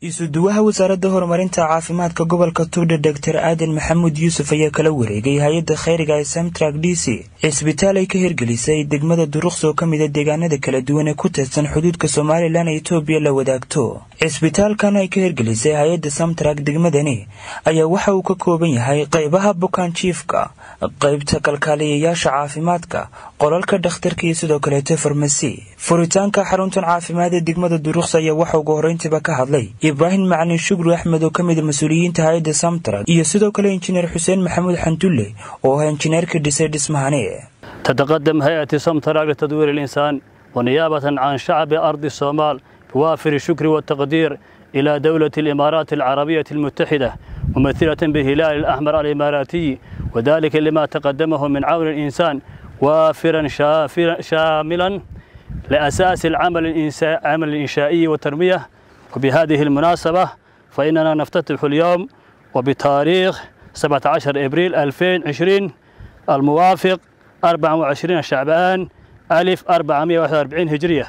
isuduwaha wasaaradda horumarinta caafimaadka gobolka tugdha doctor aadan maxamuud yuusuf ayaa kala wareegay hay-adda khayriga ee samtrak d c cisbitaal ay ka hirgelisay degmada duruqs oo ka mida deegaanada kala duwan ee ku tirsan xuduudka somalilan ee etoobiya la wadaagto cisbitaalkan ay ka hirgelisay hay-adda samtrak degmadani ayaa waxa uu ka kooban yahay qaybaha bukaan jiifka qaybta kalkaaliyayaasha caafimaadka qolalka dhakhtarka iyo sidoo kaleeto farmasi furitaanka xaruntan caafimaad ee degmada duruqs ayaa waxa ugu horreyntiiba ka hadlay ibraahim macalin shukri axmed oo ka mida mas-uuliyiinta hay-adda samtrak iyo sidoo kale injineer xuseen maxamuud xandulle oo ah injineerka dhisay dhismahani تتقدم هيئة سمتراك لتطوير الإنسان ونيابة عن شعب أرض الصومال بوافر الشكر والتقدير إلى دولة الإمارات العربية المتحدة ممثلة بالهلال الأحمر الإماراتي وذلك لما تقدمه من عون الإنسان وافرا شافرا شاملا لأساس العمل العمل الإنشائي والتنمية وبهذه المناسبة فإننا نفتتح اليوم وبتاريخ 17 إبريل 2020 الموافق 24 شعبان 1441 هجرية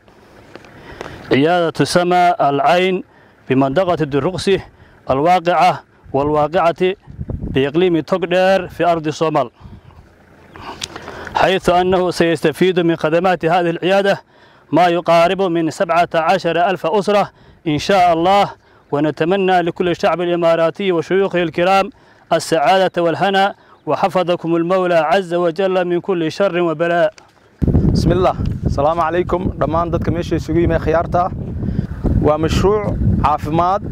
عيادة سما العين بمنطقة الدرقسي الواقعة والواقعة بإقليم تقدر في أرض الصومال حيث أنه سيستفيد من خدمات هذه العيادة ما يقارب من 17 ألف أسرة إن شاء الله ونتمنى لكل الشعب الإماراتي وشيوخه الكرام السعادة والهنا وحفظكم المولى عز وجل من كل شر وبلاء بسم الله السلام عليكم dhammaan dadka meesha isugu yimid khiyaarta waa mashruuc caafimaad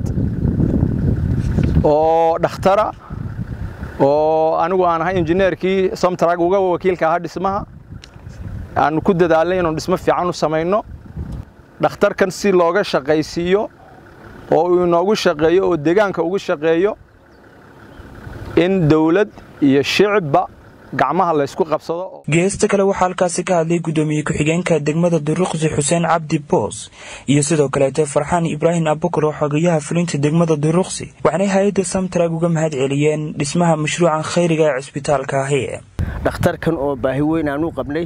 oo dhakhtara oo anigu aan ahay injineerkii somtrag uga wakiilka ahaa dhismaha aanu ku dadaalnay inuu dhismo fiican u samayno dhakhtarkan si looga shaqaysiiyo oo uu inoogu shaqeeyo oo deegaanka ugu shaqeeyo in dawlad iyo shicibba gacmaha la ysku qabsado geesta kale waxaa halkaasi ka hadlay guddoomiye ku-xigeenka degmada duruqsi xuseen cabdi boos iyo sidoo kaleeto farxaan ibraahim abukar oo xogayaha fulinta degmada duruqsi waxaanay hay-adda samtrag uga mahad celiyeen dhismaha mashruucan khayriga ee cisbitaalka ahi dhakhtarkan oo baahi weyn aan u qabnay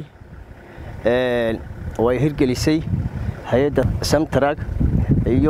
way hirgelisay hay-adda samtrag iyo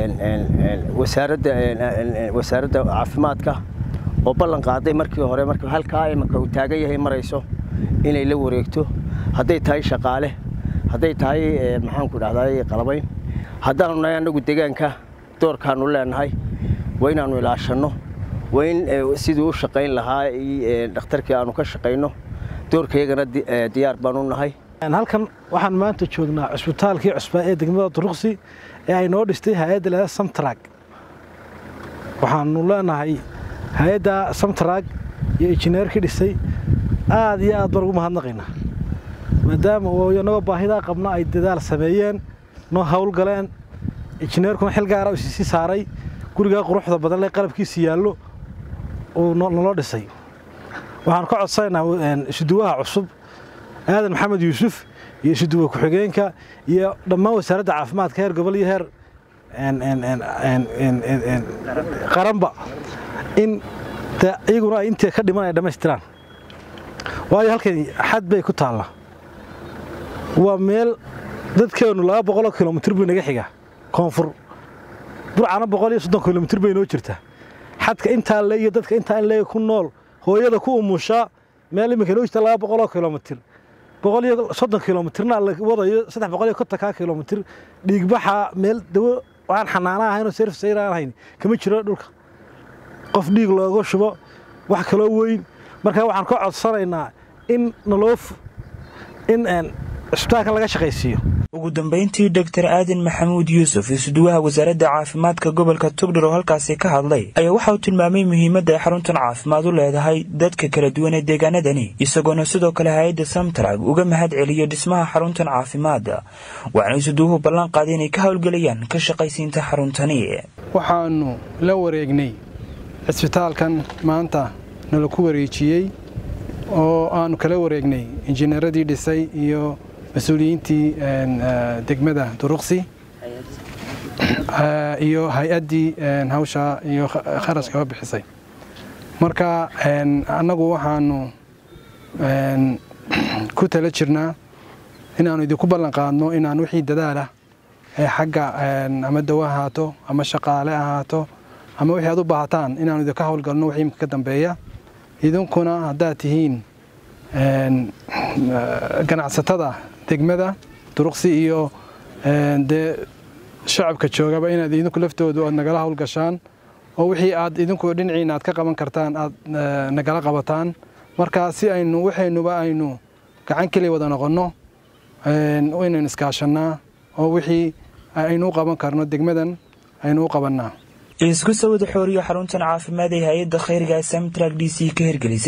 wasaaradda caafimaadka oo ballan qaaday markii hore marka halkaa imanka uu taagan yahay marayso inay la wareegto hadday tahay shaqaale hadday tahay maxaanku dhahday qalabayn haddaanu nahay annagu deegaanka doorkaanu leenahay waa inaannu ilaashanno waa in sidii u shaqayn lahaa dhakhtarkii aanu ka shaqayno doorkayagana diyaar baanu nahay halkan waxaan maanta joognaa cusbitaalkii cusbaa ee degmada duruqsi ee ay noo dhistay hay-adda leeda samtrag waxaanu leenahay hay-adda samtrag iyo injineerkii dhisay aad iyo aad baan ugu mahadnaqaynaa maadaama inagoo baahidaa qabna ay dadaal sameeyeen noo howlgaleen injineerkuna xil gaara isisi saaray gurigaa quruxda badan le qalabkiisi yaallo uu naloo dhisay waxaan ka codsanaynaa isuduwaha cusub aadan maxamed yuusuf iyo isuduwa ku-xigeenka iyo dhammaan wasaaradda caafimaadka heer gobol iyo heer qaranba in iyaguna ay intii ka dhiman ay dhammaystiraan waayo halkan xad bay ku taallaa waa meel dadkeennu laba boqoloo kilomitir buu inaga xigaa koonfur burcana boqol iyo soddon kilomitir bay inoo jirtaa xadka intaa le iyo dadka intaa in leega ku nool hooyada ku umushaa meel iminka inoo jirta laba boqoloo kilomitir boqol iyo soddon kilomitirna la wadayo saddex boqol iyo kontonkaa kilomitir dhiigbaxa meel dawo aan xanaana ahaynoo serif sayr aan ahayn kama jiro dhulka qof dhiig looga shubo wax kaloo weyn marka waxaan ka codsanaynaa in naloo in cisbitaalkan laga shaqaysiiyo ugu dambayntii doctor aadan maxamuud yuusuf isuduwaha wasaaradda caafimaadka gobolka tugdhar oo halkaasi ka hadlay ayaa waxa uu tilmaamay muhiimadda ay xaruntan caafimaad u leedahay dadka kala duwan ee deegaanadani isagoona sidoo kale hay-adda samtrag uga mahad celiyo dhismaha xaruntan caafimaadda waxaana isuduwuhu ballan qaaday inay ka howlgelayaan ka shaqaysiinta xaruntani waxaannu la wareegnay cisbitaalkan maanta nala ku wareejiyey oo aannu kala wareegnay injineeradii dhisay iyo mas-uuliyiintii degmada duruqsi iyo hay-addii hawshaa iyo kharashkaba bixisay marka annagu waxaanu ku tala jirnaa inaannu idinku ballan qaadno inaan wixii dadaalah ee xagga ama dawo ahaato ama shaqaale ahaato ama wixii aad u baahataan inaanu idinka howlgalno wixii imika ka dambeeya idinkuna haddaad tihiin ganacsatada degmada duruqsi iyo dee shacabka joogaba inaad idinku laftoodu aad nagala howlgashaan oo wixii aad idinku dhinaciina aad ka qaban kartaan aad nagala qabataan markaa si aynu waxaynuba aynu gacan keliya wada noqonno inaynu iskaashannaa oo wixii aynu u qaban karno degmadan aynu u qabannaa isku sawada xooriyo xaruntan caafimaad ee hay-adda khayriga samtrak d c ka hirgelisay